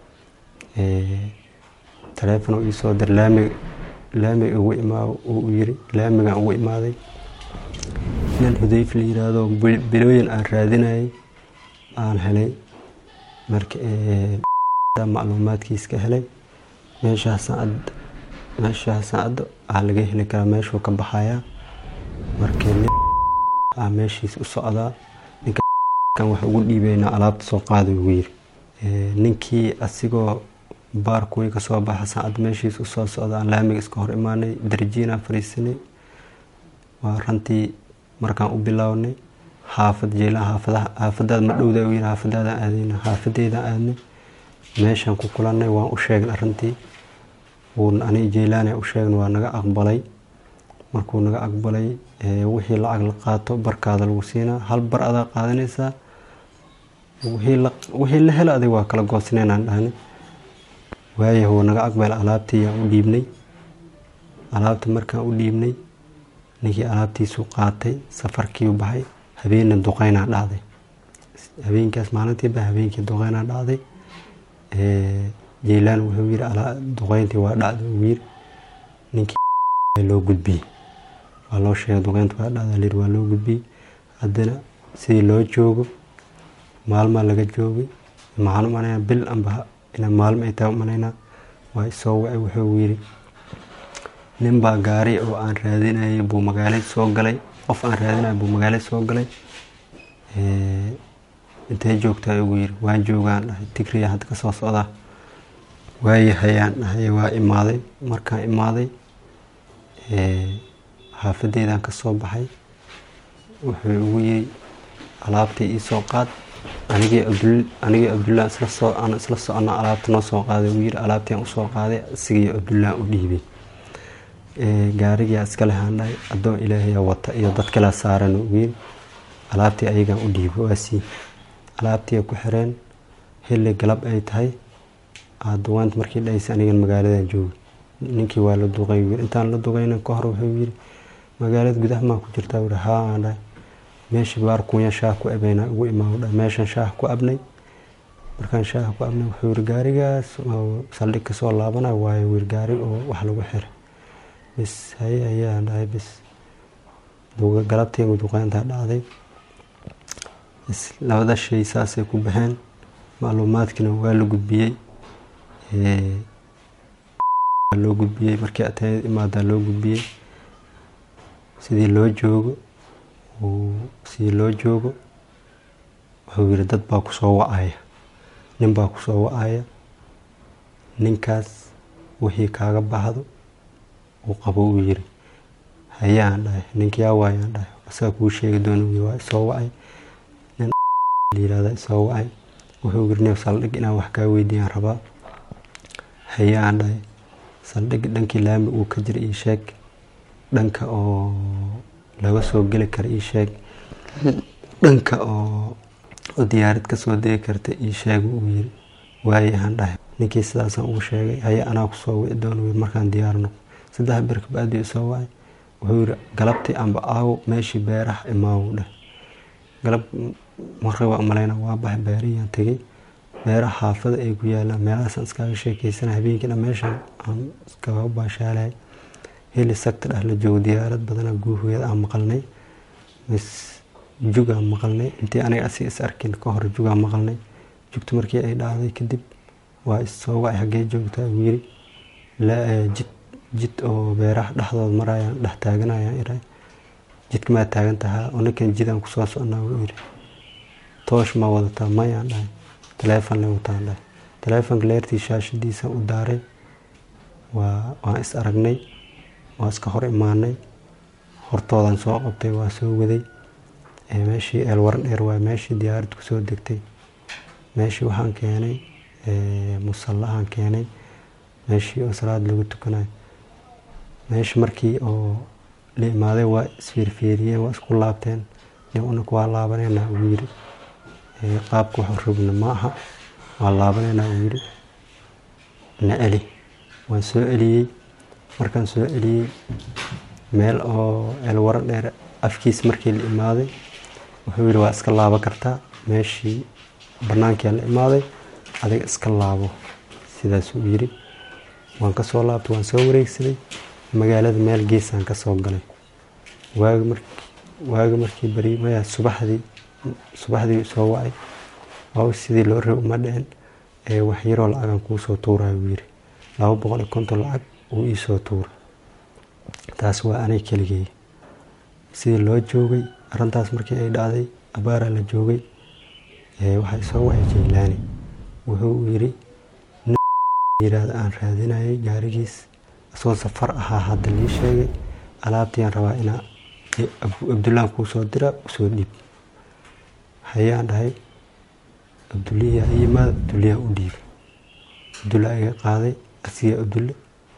taleefon uu iisoo dir laamiga laamiga ugu imaa uu yiri laamigaan ugu imaaday nin xudayf la yiraahdo bilooyin aan raadinayay aan helay marka macluumaadkiiska helay meeshaasaan meeshaasaan addo aa laga heli karaa meeshuu ka baxayaa marka nin aa meeshiis u socdaa ninkan wax ugu dhiibaynaa alaabta soo qaada ugu yiri ninkii asigoo baarkuwii kasoo baxa saacad meeshiis usoo socda aan laamiga iska hor imaanay darjiinaan fariisanay waa rantii markaan u bilownay xaafad jeelaha xaafadaha xaafadaad ma dhowda u yiri xaafadaadaan aadayna xaafadeedaan aadnay meeshaan ku kulannay waan u sheegnay arrintii wuun aniga jeylaani u sheegnay waa naga aqbalay markuu naga aqbalay wixii lacag la qaato barkaada lagu siinaa hal bar adaa qaadanaysaa wixii la helo adig waa kala goosinaynaan dhahnay waaya wuu naga aqbal alaabtii yaan u dhiibnay alaabta markaan u dhiibnay ninkii alaabtiisuu qaatay safarkiiu baxay habeenna duqeynaa dhacday habeenkaas maalintiiba habeenkii duqeynaa dhacday jeylaan wuxuu yiri duqeyntii waa dhacday uu yiri ninkii loo gudbiyey waa loo sheegay duqeynta waa dhacday lir waa loo gudbiyey haddana sidii loo joogo maalmaa laga joogay maxaan umanaya bil amba ina maalmo ay tahay umanaynaa waa isoo wacay wuxuu yiri nin baa gaari oo aan raadinayay buu magaalada soo galay qof aan raadinaya buu magaalada soo galay intee joogtaa ugu yiri waan joogaan dhahay tigriya hadda kasoo socdaa waayahayaan dhahay waa imaaday markaan imaaday xaafadeydaan kasoo baxay wuxuu ugu yiri alaabtii iisoo qaad anigii abdul anigii abdullah isla soo aan isla socona alaabta noo soo qaaday uu yiri alaabtii aan usoo qaaday isigii abdullah u dhiibay gaarigaa iska lehaan dhahay addoon ilaahayaa wata iyo dad kala saaran ugu yiri alaabtii ayagaan u dhiibay waa sii alaabtii ay ku xireen xilli galab ay tahay aduwaanta markii dhahaysa anigan magaaladan joogay ninkii waa la duqay yiri intaan la duqayna ka hor wuxuu yiri magaalada gudaha maa ku jirtaa yiri haa aan dhahay meeshii baar kunya shaah ku abaynaa ugu imaa dhahay meeshan shaah ku abnay markaan shaah ku abnay wuxuu yiri gaarigaas saldhig kasoo laabanaya waayo wir gaari oo wax lagu xiray bis haye ayaan dhahay bis galabtii duqeyntaa dhacday labada shay saasay ku baxeen macluumaadkiina waa la gudbiyey loo gudbiyey markii atayad imaadaa loo gudbiyey sidii loo joogo sidii loo joogo wuxuu yiri dad baa kusoo wacaya nin baa kusoo wacaya ninkaas wixii kaaga baxdo uu qabo uu yiri hayaan dhahay ninkii awaayaan dhahay asaga kuu sheegi doona waa isoo wacay nin layirahda isoo wacay wuxuu yiri neef saldhig inaan wax kaa weydiiyaan rabaa hayaan dhahay saldhig dhankii laami uu ka jira ii sheeg dhanka oo laga soo geli kara ii sheeg dhanka oo diyaarad kasoo degi karta ii sheeg uu yiri waayahan dhahay ninkii sidaasaan ugu sheegay haye anaa kusoo wici doona markaan diyaar noqo saddex bir kabacdii isoo wacay wuxuu yiri galabtii amba aawo meeshii beeraha imaawu dheh galab marka waa umalayna waa bax beerihiyaan tegey beeraha xaafada ay ku yaalaan meelahaasaan iskaga sheekeysana habeenkiina meeshaan aan iskaga baashaalay heli sagta dheh la joogo diyaarad badana guuhooyada aan maqalnay mis jugaan maqalnay intii aniga asi is arkin ka hor jugaan maqalnay jugta markii ay dhacday kadib waa issoo wacay haggee joogtaa uu yiri jid jid oo beeraha dhexdooda marayaan dhex taaganayaan iray jidka maa taagan tahaa oo ninkan jidaan kusoo socnaa uu yiri toosh maa wadataa mayaan dhahay taleefon le wataan dhahay taleefonka leertii shaashadiisa u daaray waa waan is aragnay waa iska hor imaanay hortoodan soo qabtay waa soo waday meeshii eelwaran dheer waa meeshii diyaarad kusoo degtay meeshii waxaan keenay musallahaan keenay meeshii oo salaad lagu tukanayo meesha markii oo la imaaday waa isfiirfiiriyeen waa isku laabteen unaka waa laabaneynaa uu yiri qaabka waxu rabna ma aha waa laabaneynaa uu yiri na celi waan soo celiyey markaan soo celiyey meel oo eelwaran dheer afkiis markii la imaaday wuxuu yiri waa iska laaban kartaa meeshii bannaankii la imaaday adiga iska laabo sidaasuu yiri waan ka soo laabtay waan soo wareegsaday magaalada meel geesaan ka soo galay waagi markii waagi markii bari maya subaxdii subaxdii soo wacay waa sidii loo raba uma dhicin ee wax yaroo lacagan kuu soo tuurayo uu yiri laba boqol iyo konton lacag uu ii soo tuuray taas waa anay keligay sidii loo joogay arrintaas markii ay dhacday abaaraa la joogay waxaa isoo wacay jaylaani wuxuu yiri nin yiraahdo aan raadinayay gaarigiis isagoo safar ahaa hadda lii sheegay alaabtiiyaan rabaa inaa abdullaan kuu soo dira usoo dhiib hayaan dhahay abduliyaa i yimaada abduliyaa u dhiibay abdulla iga qaaday asiga abdulle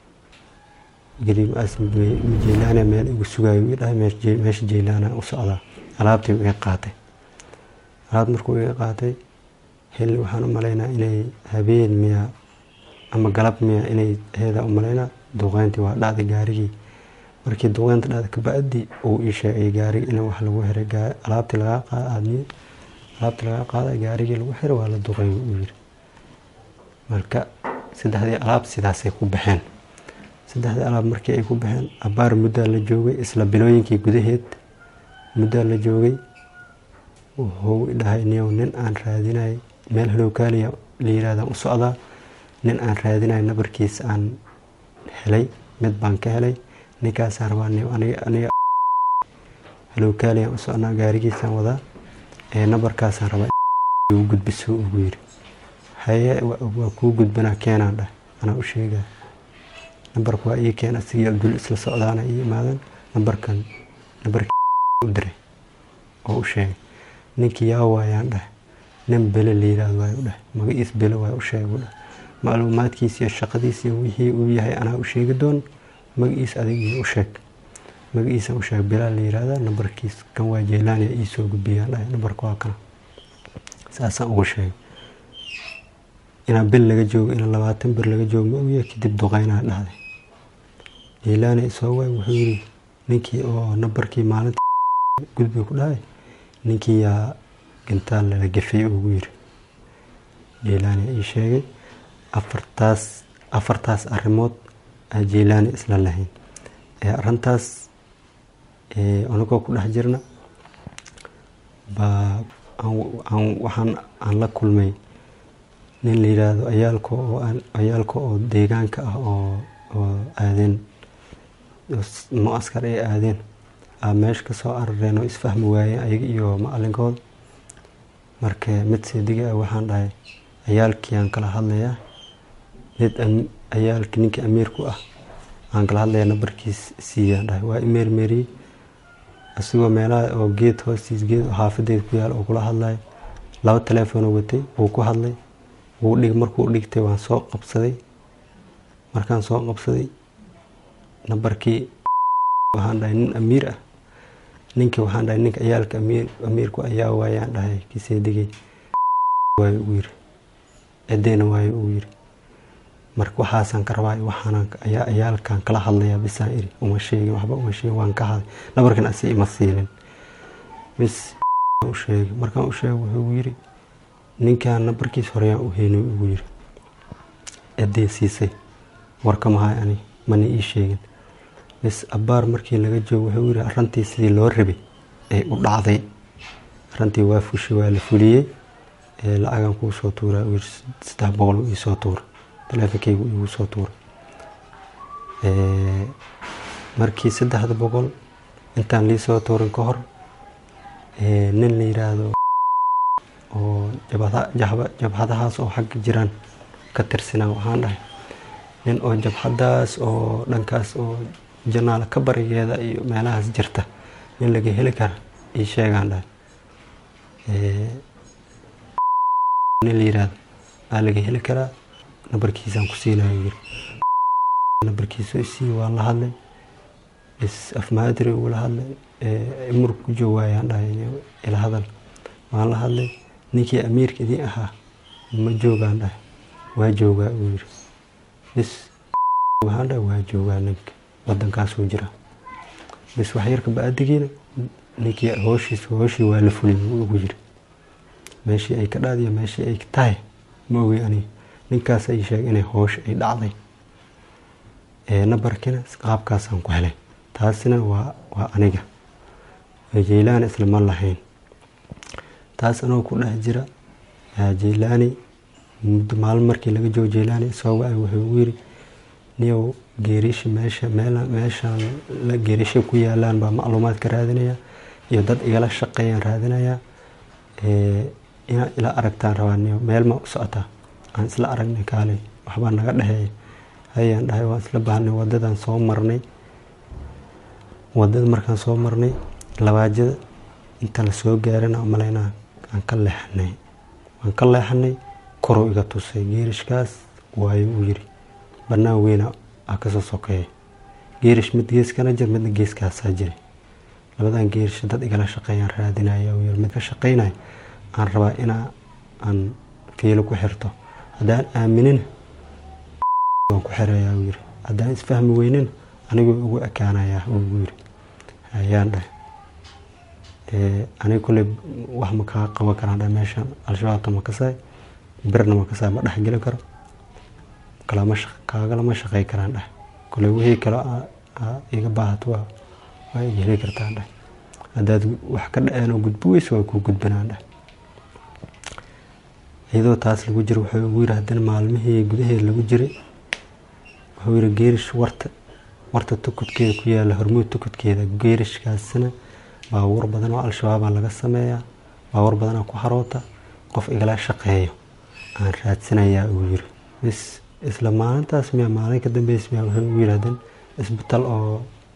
gariimaas jaylaana meel igu sugayo ii dhahay meesha jaylaana u socdaa alaabtii iga qaatay alaabta markuu iga qaatay xilli waxaan u malaynaa inay habeen miya ama galab miya inay heedaa u malaynaa duqeyntii waa dhacday gaarigii markii duqeynta dhacday kabacdi uu ii sheegay gaarigi in wax lagu xiray alaabtii lagaa qaada aadmiye alaabtii lagaa qaada gaarigii lagu xiray waa la duqeyn uu yiri marka saddexdii alaab sidaasay ku baxeen saddexdii alaab markii ay ku baxeen abaar muddaa la joogay isla bilooyinkii gudaheed muddaa la joogay wuxuu dhahay niyow nin aan raadinay meel halowkaaliya la yirahdaan u socdaa nin aan raadinay nabarkiisa aan helay mid baan ka helay ninkaasaan rabaa niyow aniga aniga halowkaaliyaan u socnaa gaarigiisaan wadaa ee nabarkaasaan rabaa u gudbiso ugu yiri haye waa kuu gudbanaa keenaan dhah anaa u sheegaa nambarka waa ii keen asigii abdul isla socdaana ii imaadan nambarkan nambarkii u diray oo u sheegay ninkii yaa waayaan dhah nin bele la yiraahdo waay u dhah magaciis bele waay u sheegay u dhah macluumaadkiis iyo shaqadiis iyo wixii uu yahay anaa u sheegi doon magaciis adigii u sheeg magaciisa u sheeg belaa la yiraahdaa nambarkiis kan waa jeylaaniya ii soo gudbiyaan dhahay nambarka waa kana saasaan ugu sheegay inaa bil laga joogo inaa labaatan bir laga joogo ma ogyahay kadib duqeynaa dhahday jeylaani isoo waay wuxuu yiri ninkii oo nambarkii maalintii gudbi ku dhahay ninkii yaa gintaal lala gafay ugu yiri jeylaani ii sheegay afartaas afartaas arrimood aa jeylaani isla lahayn ee arrintaas anagoo ku dhex jirna baa waxaan aan la kulmay nin la yiraahdo ayaalka oo ayaalka oo deegaanka ah oo oo aadeen muaskar ay aadeen aa meesha ka soo arareen oo isfahmi waayeen ayaga iyo macalinkooda marka mid seediga ah waxaan dhahay ayaalkii aan kala hadlayaa mid ayaalkii ninkii amiirku ah aan kala hadlayaa nambarkiis siiyaan dhahay waa imeermeeriyey asigoo meelaha oo geed hoostiis geed oo xaafadeed ku yaal oo kula hadlayo laba teleefonoo watay wuu ku hadlay wuu dhig markuu dhigtay waan soo qabsaday markaan soo qabsaday nambarkii waxaan dhahay nin amiir ah ninkii waxaan dhahay ninka ayaalka amiir amiirku ayaa waayaan dhahay kiseedigay waayo ugu yiri cideena waayo ugu yiri marka waxaasaan ka rabaa waxaanan ayaa ayaalkan kala hadlayaa bisaan iri uma sheegin waxba uma sheegin waan ka haday nabarkan asi ima siinin bis u sheegay markaan u sheegay wuxuu yiri ninkaan nambarkiis horeyaan u heynay ugu yiri cidee siisay warka mahay ani mana ii sheegin bis abbaar markii laga joogo wuxuu yiri arrintii sidii loo rabay ay u dhacday arrintii waa fushi waa la fuliyey lacagan kuu soo tuuraa uu yiri saddex boqol ii soo tuura taleefonkaygu igu soo tuuray markii saddexda boqol intaan lii soo tuurin ka hor nin la yiraahdo oo jabhadahaas oo xagga jiraan ka tirsanaa waxaan dhahay nin oo jabhadaas oo dhankaas oo janaala ka barigeeda iyo meelahaas jirta nin laga heli kara ii sheegaan dhahay nin la yiraahdo aa laga heli karaa nambarkiisaan ku siinayo yiri nambarkiisa isii waan la hadlay is afmaadiri ugula hadlay imur ku joog waayaan dhahay ila hadal waan la hadlay ninkii amiirka idin ahaa ma joogaan dhahay waa joogaa uu yiri bis waxaan dhahay waa joogaa ninka wadankaasuu jira bis waxyarka ba-adigiina ninkii hooshiis hooshii waa la fuliyay ugu yiri meeshii ay ka dhaadiyo meeshii ay tahay ma ogi ani ninkaas ay sheegay inay hoosha ay dhacday nabarkina qaabkaasaan ku helay taasina waa waa aniga jeylaani isla ma lahayn taas anoo ku dhex jira jeylaani muddo maalin markii laga joogo jeylaani soo wacay wuxuu ugu yiri niyow geerishi meesha meel meeshaan geerisha ku yaalaan baa macluumaad ka raadinaya iyo dad igala shaqeeyaan raadinaya inaad ila aragtaan rabaa niyo meel ma u socotaa aan isla aragnay kaalay waxbaa naga dhexeeya hayaan dhahay waan isla baahnay wadadaan soo marnay wadada markaan soo marnay labaajada inta la soo gaarina malaynaa aan ka leexanay waan ka leexanay koruu iga tusay geerishkaas waayo uu yiri banaan weyna aa kasoo sokeeya geerish mid geeskana jir midna geeskaasaa jiray labadan geerish dad igala shaqeeyaan raadinaya uu yiri mid ka shaqeynaya aan rabaa inaa aan fiilo ku xirto haddaan aaminin waan ku xirayaa uu yiri haddaan isfahmi weynin anigoo ugu ekaanayaa uu yiri ayaan dhahay aniga kulley wax ma kaa qaban karaan dhahay meeshan al-shabaabka ma kasaay birna ma kasaay ma dhexgeli karo kalama kaagalama shaqey karaan dhahay kulley wixii kale iga baahato waa waa iga heli kartaan dhahay haddaad wax ka dhaceen oo gudbo weyso waa kuu gudbanaan dhahay iyadoo taas lagu jiro wuxuu ugu yiri haddana maalmihii gudaheeda lagu jiray wuxuu yiri geerish warta warta tukudkeeda ku yaala hormuud tukudkeeda geerishkaasina baabuur badan oo al-shabaabaa laga sameeyaa baabuur badanaa ku haroota qof igala shaqeeyo aan raadsanayaa uu yiri bis isla maalintaas miya maalin ka dambeys miya wuxuu ugu yidhahdeen isbitaal oo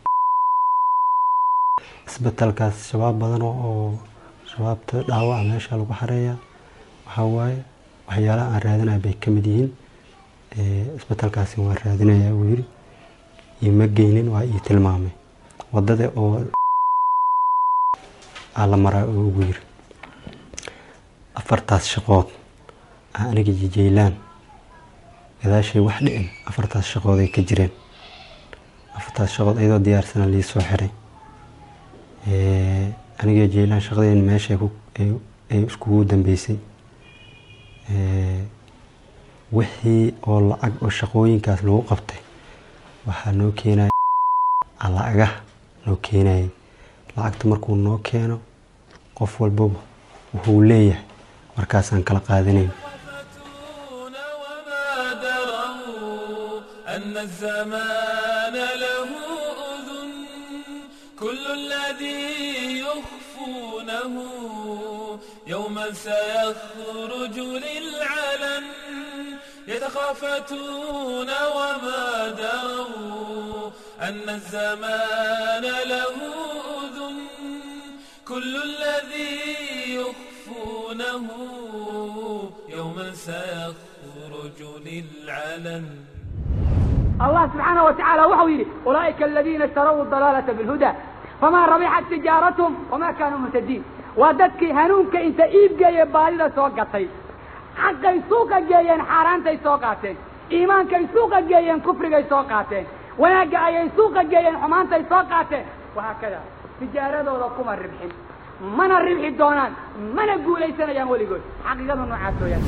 isbitaalkaas shabaab badan oo shabaabta dhaawaca meesha lagu xareeyaa waxaa waaye waxyaalaha aan raadinaya bay ka mid yihiin isbitaalkaasi waan raadinayaa uu yiri ioma geynin waa ii tilmaamay wadada oo aa la maraa oo ugu yiri afartaas shaqood aa aniga jijeylaan gadaashay wax dhicin afartaas shaqood ay ka jireen afartaas shaqood iyadoo diyaarsana lii soo xiray aniga jeylaan shaqadeen meesha ay iskugu dambeysay wixii oo lacag oo shaqooyinkaas lagu qabtay waxaa noo keenaya lacagaha noo keenayay lacagta markuu noo keeno qof walbaba wuxuu leeyahay markaasaan kala qaadanayn
أن الزمان له أذن كل الذي يخفونه يوما سيخرج للعلن يتخافتون وما دروا أن الزمان له أذن كل الذي يخفونه يوما سيخرج للعلن
الله سبحانه وتعالى وحو يلي أولئك الذين اشتروا الضلالة بالهدى فما ربحت تجارتهم وما كانوا مهتدين وددك هنونك انت ايب جاي بالي سوقتي حقay suuqa geeyeen xaaraantay soo qaateen iimaankay suuqa geeyeen kufrigay soo qaateen wanaagga ayay suuqa geeyeen xumaantay soo qaateen wahaakada tijaaradooda kuma ribxin mana ribxi doonaan mana guulaysanayaan weligood xaqiiqadu noocaas weeyaan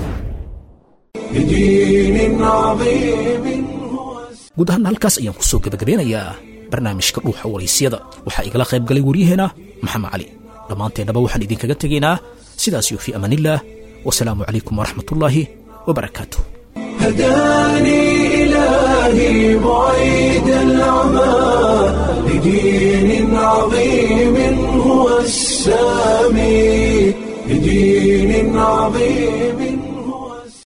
guud ahaan halkaas ayaan ku soo gebagabeynayaa barnaamijka dhuuxa waraysyada waxaa igala qayb galay waryaheena maxamed cali dhammaanteennaba waxaan idinkaga tegaynaa sidaasiyo fii amaanillaah wasalaamu calaykum waraxmat ullaahi wabarakaatu
هداني إلهي بعيد العمى لدين عظيم هو السامي لدين عظيم